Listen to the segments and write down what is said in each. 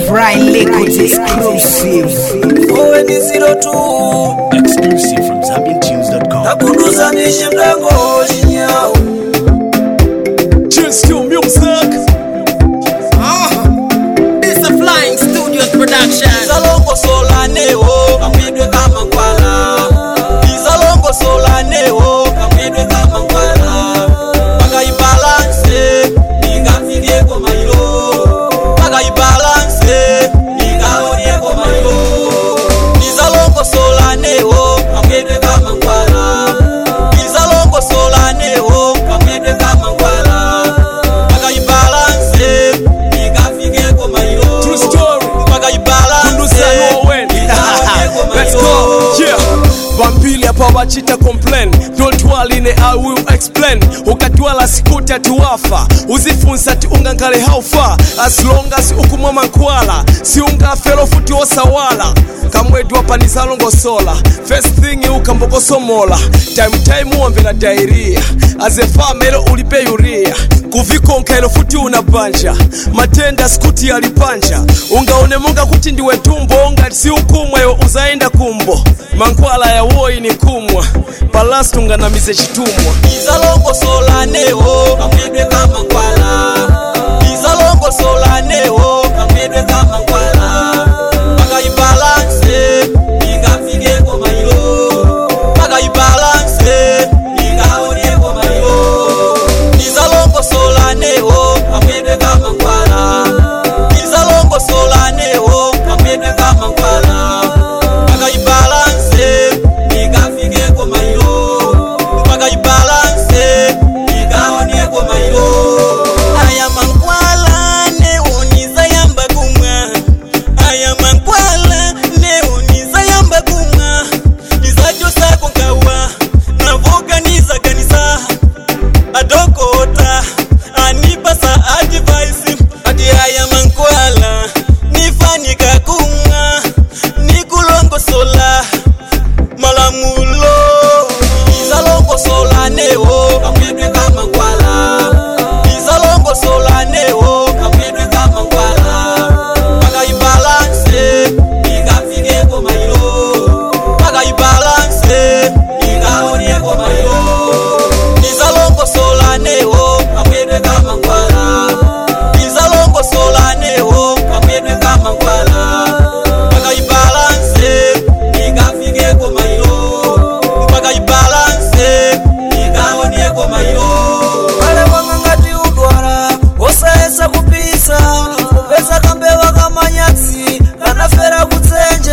Brian Liquids exclusive. Owe ni zero two Exclusive from ZambianTunes.com. takunduza nishe mlango chinyao Cheers to music. This is a Flying Studios production. izalongo solanewo kamwedwe kama nkwala izalongo solanewo kamwedwe kama nkwala pakaibalanse ningafikeko mailo pakaibalanse ningaonieko mailo izalongo solanewo kamwedwe kama nkwala izalongo solanewo kamwedwe kama nkwala pakaibalanse ningafikeko mailo True story. Kunduzano Owen. Let's go. Yeah. Vampili hapa wachita complain don't worry ne I will explain ukatwala sikuti atiwafa uzifunsa ti ungangale how far as long as ukumwa mankwala siungafero futi osawala kamwedi wapanizalongosola first thing ukambokosomola time time uwamvera dairia azefamelo ulipe yuria kuvikonkelo futi unabanja matenda sikuti yalipanja ungaone monga kuti ndiwe tumbo ngati si ukumweyo uzaenda kumbo mankwala ya woyi ni kumwa palasi tunganamize chitumwa izalongo solanewo kamwedwe kama nkwala izalongo solanewo kamwedwe kama nkwala pakaibalanse ingafikeko mailo pakaibalanse ingaonieko mailo izalongo solanewo kamwedwe kama nkwala izalongo solanewo kamwedwe kama nkwala pakaibalanse ingafikeko mailo pakaibalanse ingaonieko mailo aya mankwala neoniza yamba kumwa aya mankwala neoniza yamba kumwa nizacho sako nkawa navoganiza kanisa adokota anipasa advice ati aya mankwala nifanika kumwa nikulongosola malamulo izalongosola newo kamwedwe kama nkwala izalongosola newo kamwedwe kama nkwala pakaibalanse ingafikeko mailo pakaibalanse ingaonieko mailo izalongosola newo kamwedwe kama nkwala izalongosola newo kamwedwe kama nkwala pakaibalanse ingafikeko mailo pakaibalanse ingaonieko mailo pale wanga ngati udwala osaesa kupisa kupesa kambewa kamanyatsi kanafera kutsenje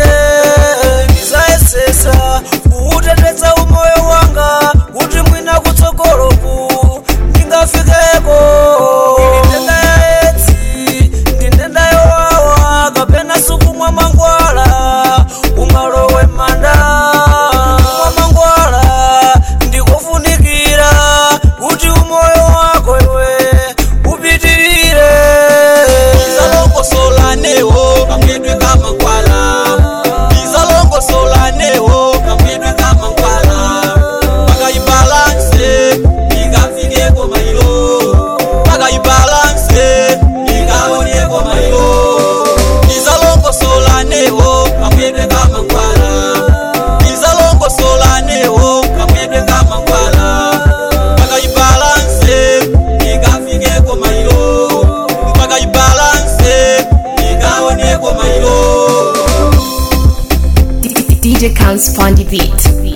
ndizaesesa kuuteteza umoyo wanga kuti mwina kutsogoloku ndingafikeko ndi ndenda ya etsi ndi ndenda yowawa kapena sukumwa mangwala umalowe manda kumwa mangwala ndikofunikira kuti umoyo wako iwe upitirire izalongosola newo kamwedwe kama nkwala izalongosola newo kamwedwe kama nkwala pakaibalanse ingafikeko mailo pakaibalanse ingaonieko mailo izalongosola newo kamwedwe kama nkwala izalongosola newo kamwedwe kama nkwala pakaibalanse ingafikeko mailo pakaibalanse ingaonieko mailo DJ Counts on the beat.